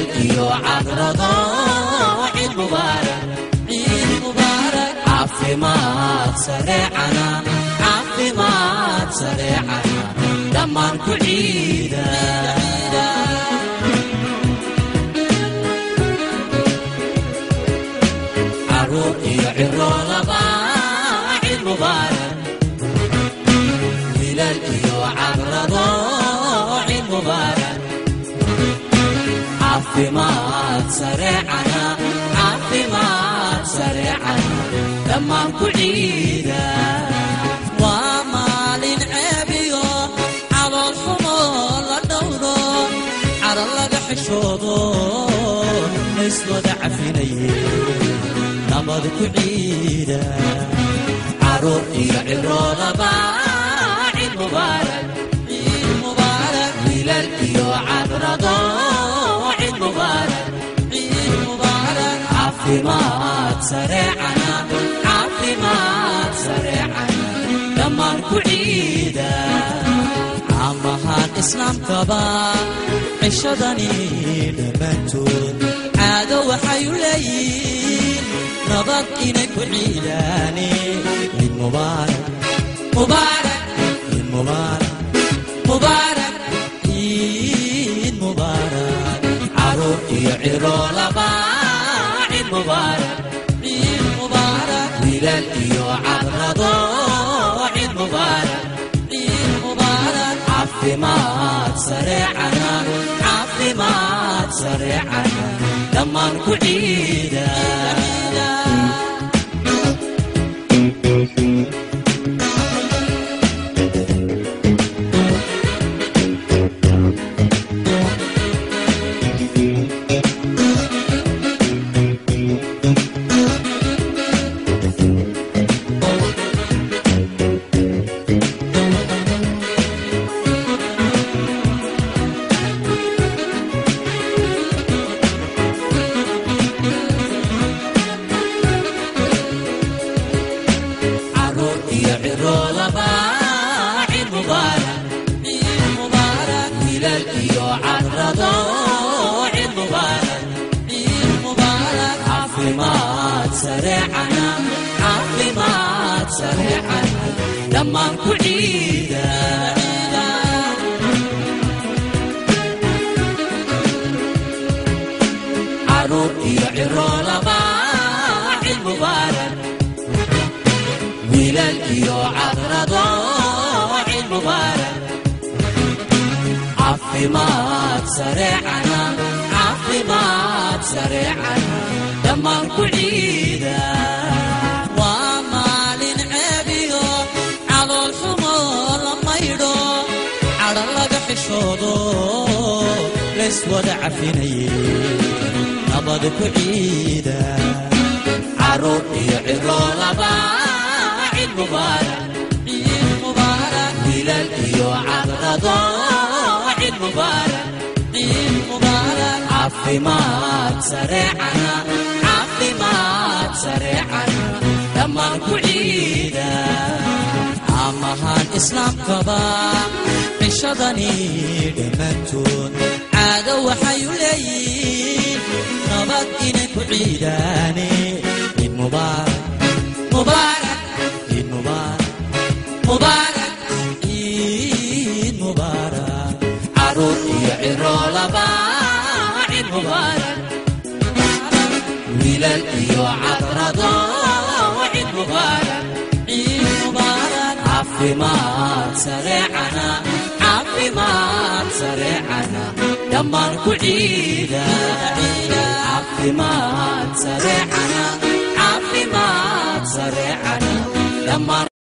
wiilal iyo cadrado ciid mubaarak ciid mubaarak caafimaad sareecana caafimaad sareecana dhammaan ku ciida caruur iyo ciroolaba ciid mubaarak wiilal iyo cadrado ciid mubaarak caafimaad sareecana caafimaad sareecana dhammaan ku ciida waa maalin ceebiyo calool xumo la dhowro cara laga xishoodo layswada cafinaye nabad ku ciida caruur iyo ciroolaba ciid mubaarak ciid mubaarak wiilal iyo cadrado ciid mubaarak ciid mubaarak caafimaad sareecana caafimaad sareecana dhammaan ku ciida caamahaan islaamkaba cishadani dhammaantood caado waxay u leeyihiin nabad inay ku ciidaane ciid mubaarak mubaarak ciid mubaarak mubaarak ciid mubaarak caruur iyo ciroolaba ciid mubaarak ciid mubaarak wiilal iyo cadrado ciid mubaarak ciid mubaarak caafimaad sareecana caafimaad sareecana dhammaan ku ciida caruur iyo ciroolaba ciid mubaarak ciid mubaarak wiilal iyo cadrado ciid mubaarak ciid mubaarak caafimaad sareecana caafimaad sareecana dhammaan ku ciida caruur iyo ciroolaba ciid mubaarak wiilal iyo cadrado ciid mubaarak caafimaad sareecana caafimaad sareecana dhammaan ku ciida waa maalin ceebiyo calool xumo la maydho cadho laga xishoodo layswada cafinaye nabad ku ciida caruur iyo ciroolaba ciid mubaarak ciid mubaarak wiilal iyo cadrado ciid mubaarak ciid mubaarak caafimaad sareecana caafimaad sareecana dhammaan ku ciida caamahaan islaamkaba cishadani dhammaantood caado waxay u leeyihiin nabad inay ku ciidaane ciid mubaarak mubaarak ciid mubaarak mubaarak ciid mubaarak caruur iyo ciroolaba ciid mubaarak wiilal iyo cadrado ciid mubaarak ciid mubaarak caafimaad sareecana caafimaad sareecana dhammaan ku ciida caafimaad sareecana caafimaad sareecana dhammaan